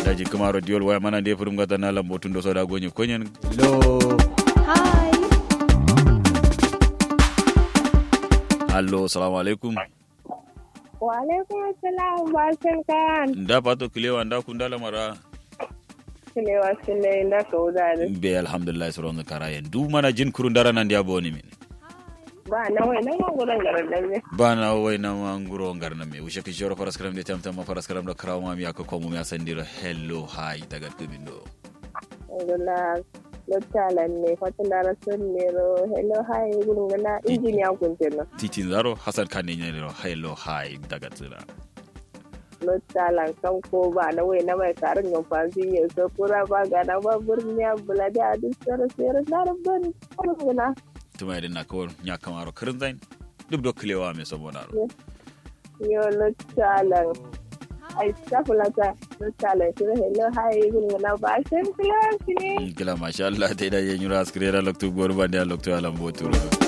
daji kamaro diol waya mana de furum gata na lambo tundo soda gonye konyen lo Hi. allo assalamu alaikum Wa alaikum assalam basin kan. nda pato kilewa nda kundala mara Silewa sile da kauda da be alhamdulillah soron kara yen du mana jin kurun dara nan dia boni min ba na wai nan gudan garin da ne. bana wai na manguro ngarna me ushe kishoro faras karam de tamta ma faras karam da krawa mi aka komu mi asandiro hello hi daga tubindo Alhamdulillah. Lottalan ne fatin da rasul ne ro hello hi gurin gana injiniya kuntin na. titin zaro hasan kan ne ro hello hi daga tsira Lottalan kan ko ba na wai na mai karin yin fasi ya so kura ba ga na ba burniya bulade a duk tsara tsere na rabban gana. tuma idan na kawar nya kamaro kirin zain duk do kilewa me saboda ro Yo lottalan. Ai stafulata lottalan shi hello hi gurin gana ba shin kilashi ne. gila masha Allah ta idan yin yura askirera loktu gorba da loktu alambo turo